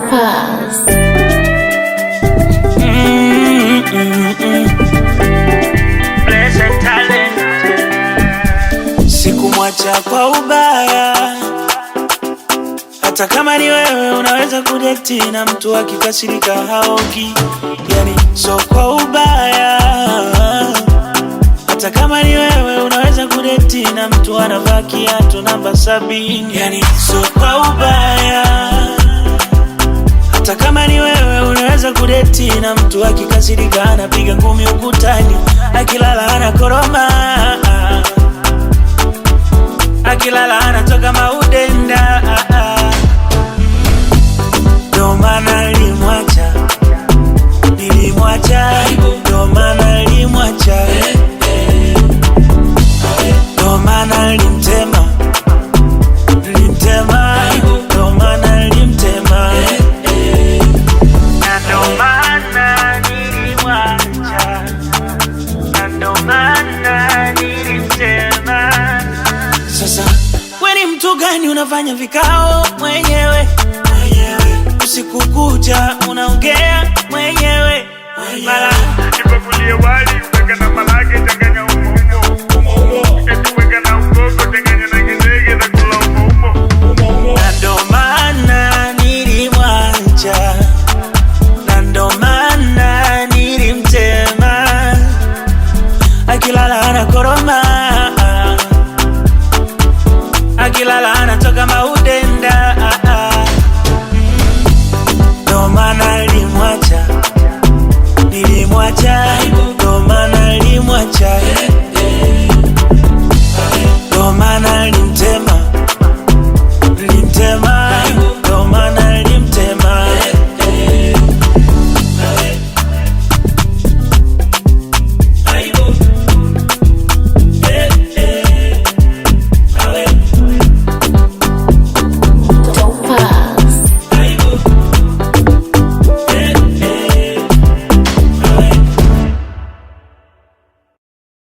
Pass. Sikumwacha kwa ubaya, hata kama ni wewe unaweza kudeti na mtu akikasirika haogi, yani so kwa ubaya. Hata kama ni wewe unaweza kudeti na mtu anavaa kiatu namba sabini, yani so kwa ubaya. Hata kama ni wewe unaweza kudeti na mtu akikasirika anapiga ngumi ukutani, akilala anakoroma akilala anatoka maudenda ndo maana nilimwacha nilimwacha ndo maana nilimwacha ndo maana nilimtema nilimtema ndo maana nilimtema na ndo maana nilimwacha na ndo maana nilimtema sasa we ni mtu gani unafanya vikao mwenyewe usiku kucha unaongea mwenyewe mara Nipakulie wali weka na malage changanya umo umo umo umo eti weka na ugogo changanya na gizege za kula umo umo na ndo maana nilimwacha na ndo maana nilimtema akilala anakoroma akilala anatoka maudenda ndo maana nilimwacha nilimwacha ndo maana nilimwacha